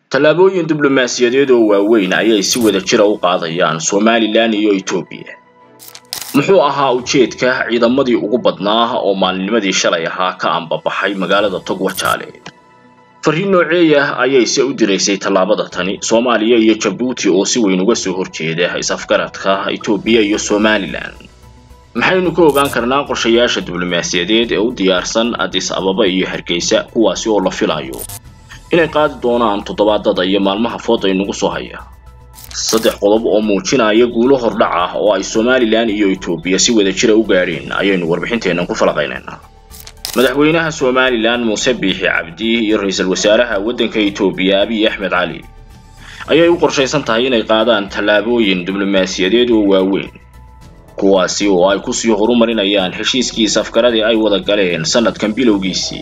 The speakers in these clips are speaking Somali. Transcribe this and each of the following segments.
tallaabooyin diblomaasiyadeed oo waaweyn ayay si wada jira u qaadayaan somalilan iyo etoobiya muxuu ahaa ujeedka ciidamadii ugu badnaa oo maalinimadii shalay ahaa ka ambabaxay magaalada togwajaale fariin nooceeyah ayay se u diraysay tallaabada tani soomaaliya iyo jabuuti oo si weyn uga soo horjeeda is-afgaradka etoobiya iyo somalilan maxaynu ka ogaan karnaa qorshayaasha diblomaasiyadeed ee u diyaarsan addis ababa iyo hargeysa kuwaasi oo la filayo inay qaadi doonaan toddobaadada iyo maalmaha fooda inagu soo haya saddex qodob oo muujinaya guulo hordhac ah oo ay somalilan iyo etoobiya si wada jira u gaadheen ayaynu warbixinteennan ku falaqaynaynaa madaxweynaha somalilan muuse biixi cabdi iyo ra-iisul wasaaraha waddanka etoobiya abiy axmed cali ayay u qorshaysan tahay inay qaadaan tallaabooyin diblomaasiyadeed oo waaweyn kuwaasi oo ay kusii horumarinayaan heshiiskii safgaradii ay wada galeen sanadkan bilowgiisii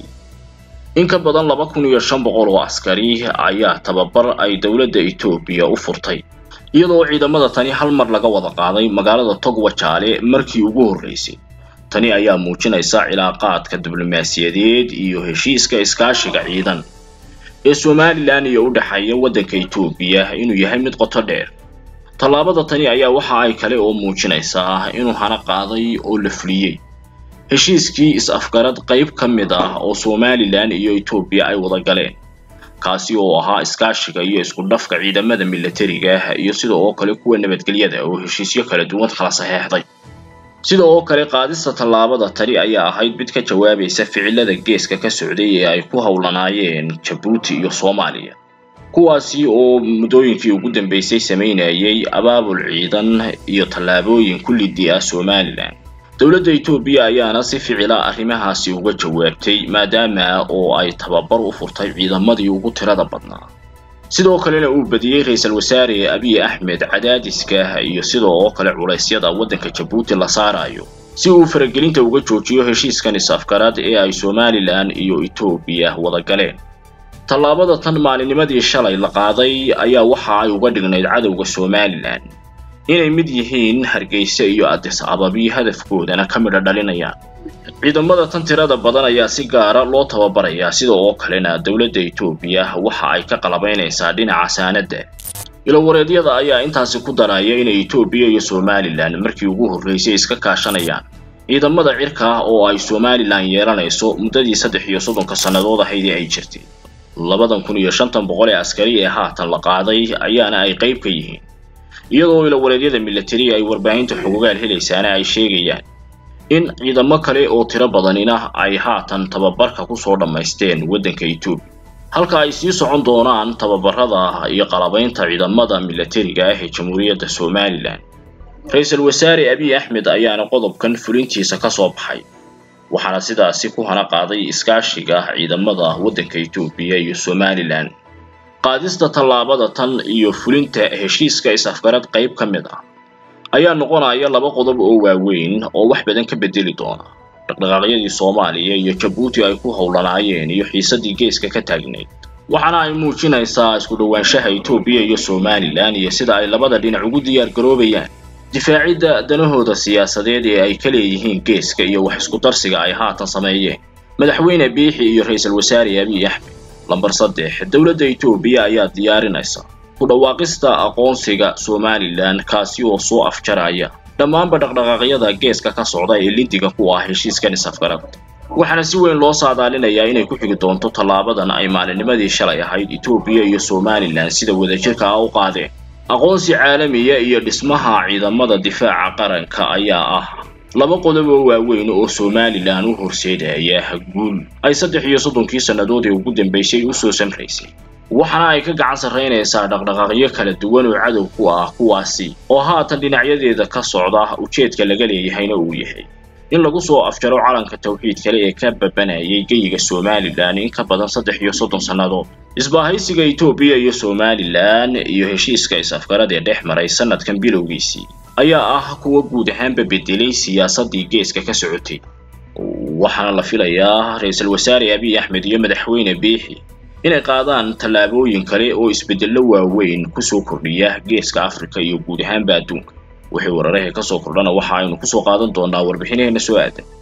in ka badan laba kun iyo shan boqol oo askari ayaa tababar ay dowladda etoobiya u furtay iyadoo ciidamada tani hal mar laga wada qaaday magaalada togwajaale markii ugu horreysay tani ayaa muujinaysa cilaaqaadka diblomaasiyadeed iyo heshiiska iskaashiga ciidan ee somalilan iyo u dhexeeya waddanka etoobiya inuu yahay mid qoto dheer tallaabada tani ayaa waxa ay kale oo muujinaysaa inuu hana qaaday oo la fuliyey heshiiskii is-afgarad qayb ka mid ah oo somalilan iyo etoobiya ay wada galeen kaasi oo ahaa iskaashiga iyo isku dhafka ciidamada milatariga iyo sida oo kale kuwa nabadgelyada oo heshiisyo kala duwan kala saxeexday sida oo kale qaadista tallaabada tani ayaa ahayd mid ka jawaabaysa ficilada geeska ka socday ee ay ku howlanaayeen jabuuti iyo soomaaliya kuwaasi oo muddooyinkii ugu dambeysay samaynayay abaabul ciidan iyo tallaabooyin kullidii ah somalilan dowladda etoobiya ayaana si ficila arrimahaasi uga jawaabtay maadaama oo ay tababar u furtay ciidamadii ugu tirada badnaa sidoo kalena uu badiyey ra-iisul wasaare abiy axmed cadaadiska iyo sidoo oo kale culaysyada waddanka jabuuti la saarayo si uu faragelinta uga joojiyo heshiiskan is-afgarad ee ay somalilan iyo etoobiya wada galeen tallaabada tan maalinimadii shalay la qaaday ayaa waxa ay uga dhignayd cadowga somalilan inay mid yihiin hargeysa iyo addis ababi hadafkoodana ka midha dhalinayaan ciidamada tan tirada badan ayaa si gaara loo tababarayaa sida oo kalena dowladda etoobiya waxa ay ka qalabaynaysaa dhinaca saanadda ilowareedyada ayaa intaasi ku daraya inay etoobiya iyo somalilan markii ugu horreysay iska kaashanayaan ciidamada cirka ah oo ay somalilan yeelanayso muddadii saddex iyo soddonka sannadood ahaydii ay jirtay labadan kun iyo shantan boqol ee askari ee haatan la qaaday ayaana ay qayb ka yihiin iyadoo ilowareedyada milatari ay warbaahinta xogogaal helaysaana ay sheegayaan in ciidamo kale oo tiro badanina ay haatan tababarka kusoo dhammaysteen waddanka etoobiya halka ay sii socon doonaan tababarada iyo qalabaynta ciidamada milatariga ah ee jamhuuriyadda somalilan ra-iisul wasaare abiy axmed ayaana qodobkan fulintiisa ka soo baxay waxaana sidaasi ku hana qaaday iskaashiga ciidamada waddanka etoobiya iyo somalilan qaadista tallaabada tan iyo fulinta heshiiska is-afgarad qayb ka mid ah ayaa noqonaya laba qodob oo waaweyn oo wax badan ka bedeli doona dhaqdhaqaaqyadii soomaaliya iyo jabuuti ay ku howlanaayeen iyo xiisadii geeska ka taagnayd waxaana ay muujinaysaa isku dhowaanshaha etoobiya iyo somalilan iyo sida ay labada dhinac ugu diyaar garoobayaan difaacidda danahooda siyaasadeed ee ay ka leeyihiin geeska iyo wax isku darsiga ay haatan sameeyeen madaxweyne biixi iyo ra-iisul wasaare abiy axmed lambar saddex dowladda etoobiya ayaa diyaarinaysa ku dhawaaqista aqoonsiga somalilan kaasi oo soo afjaraya dhammaanba dhaqdhaqaaqyada geeska ka socda ee lidiga ku ah heshiiskan is-afgarad waxaana si weyn loo saadaalinayaa inay ku xigi doonto tallaabadan ay maalinimadii shalay ahayd etoobiya iyo somalilan sida wadajirka ah u qaadeen aqoonsi caalamiya iyo dhismaha ciidamada difaaca qaranka ayaa ah laba qodob oo waaweyn oo somalilan u horseedaya guul ay saddex iyo soddonkii sannadood ee ugu dambeysay usoo samraysay waxaana ay ka gacan sarraynaysaa dhaqdhaqaaqyo kala duwan oo cadow ku ah kuwaasi oo haatan dhinacyadeeda ka socda ujeedka laga leeyahayna uu yahay in lagu soo afjaro calanka tawxiid kale ee ka babanayay geyiga somalilan in ka badan saddex iyo soddon sannadood isbaahaysiga etoobiya iyo somalilan iyo heshiiska is-afgarad ee dhex maray sanadkan bilowgiisii ayaa ah kuwa guud ahaanba bedelay siyaasadii geeska ka socotay waxaana la filayaa ra-iisul wasaare abiy axmed iyo madaxweyne biixi inay qaadaan tallaabooyin kale oo isbeddello waaweyn kusoo kordhiya geeska afrika iyo guud ahaanba adduunka wixii wararahee kasoo kordhana waxa aynu kusoo qaadan doonaa warbixinaheenna soo aadan